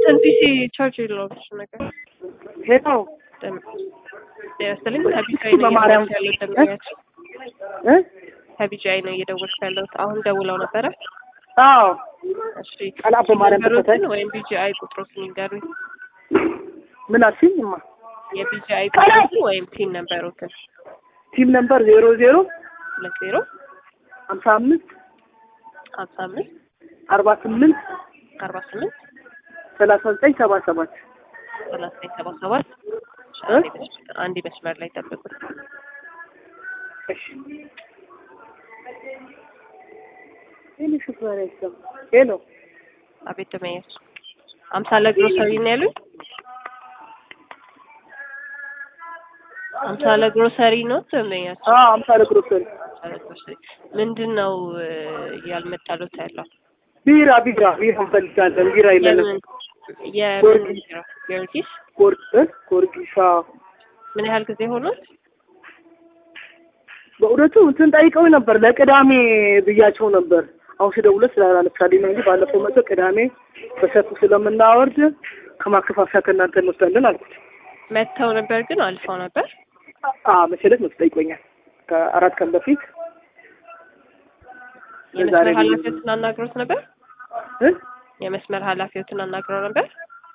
እንትን ፒሲ ቻርጅ የለውም እሱ ነገር ሄሎ ጤና ይስጥልኝ ከቢጃይ ነው በማርያም እየደወልኩ ያለሁት ደንበኛችን እ ከቢጃይ ነው እየደወልኩ ያለሁት አሁን ደውለው ነበረ አዎ እሺ ቀላ በማርያም ነገሮችን ተፈታይ ወይም ቢጂአይ ቁጥሮትን ይንገሩኝ ምን አልሽኝ? እማ የቢጂአይ ቁጥሮትን ወይም ቲን ነበሩትን ቲም ነምበር ዜሮ ዜሮ ሁለት ዜሮ ሀምሳ አምስት ሀምሳ አምስት አርባ ስምንት አርባ ስምንት ሰላሳ ዘጠኝ ሰባ ሰባት ሰላሳ ዘጠኝ ሰባ ሰባት እ? አንድ መስመር ላይ ጠብቁት እሺ ሄሎ ሹፌር አይሰማ ሄሎ አቤት ደመኛች አምሳለ ግሮሰሪ ነው ያሉኝ አምሳለ ግሮሰሪ ነው ደመኛች አዎ አምሳለ ግሮሰሪ አምሳለ ግሮሰሪ ምንድን ነው እ፣ ያልመጣሉት ያለው ቢራ ቢራ ቢራ እንፈልጋለን ቢራ የለንም የምን የምን ቢራ? ጊዮርጊስ ጎርጊ እ? ጎርጊስ አዎ ምን ያህል ጊዜ ሆኖት በእውነቱ እንትን ጠይቀው ነበር ለቅዳሜ ብያቸው ነበር። አሁን ስደውልለት ስላላነሳልኝ ነው እንጂ ባለፈው መጥቶ ቅዳሜ በሰፊው ስለምናወርድ ከማከፋፈያ ከእናንተ እንወስዳለን አልኩት። መጥተው ነበር ግን አልፈው ነበር አዎ መሰለት መጥቶ ጠይቆኛል ከአራት ቀን በፊት የመስመር ዛሬ ኃላፊዎትን አናግሮት ነበር እ? የመስመር ኃላፊዎትን አናግረው ነበር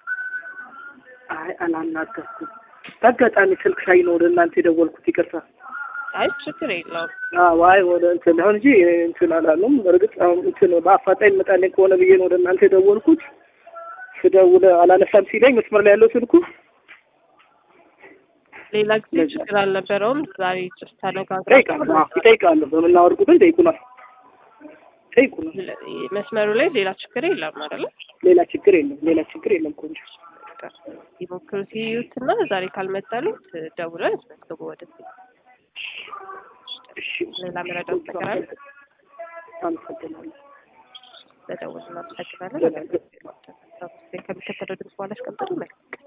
አይ አላናገርኩም። በአጋጣሚ ስልክ ሳይ ነው ወደ እናንተ የደወልኩት። ይቅርታ። አይ ችግር የለውም አዎ አይ ወደ እንትን አሁን እንጂ እንትን አላሉም። እርግጥ አሁን እንትን በአፋጣኝ መጣልኝ ከሆነ ብዬ ነው ወደ እናንተ የደወልኩት። ስደውል አላነሳም ሲለኝ መስመር ላይ ያለው ስልኩ ሌላ ጊዜ ለዛ። ችግር አልነበረውም ዛሬ ጭስ ተነጋግረው ይጠይቃሉ። አዎ ይጠይቃሉ። በምናወርድ ቁጥር ይጠይቁናል ይጠይቁናል። መስመሩ ላይ ሌላ ችግር የለም አይደለ ሌላ ችግር የለም። ሌላ ችግር የለም። ቆንጆ ይሞክሩ ሲዩትና ዛሬ ካልመጣሉት ደውለን ያስመዝግቡ ወደ እሺ ሌላ መረዳት ነገር አለ አመሰግናለሁ። በደውል እናመሰግናለን ከሚከተለው ድምፅ በኋላ አስቀምጠን መልክ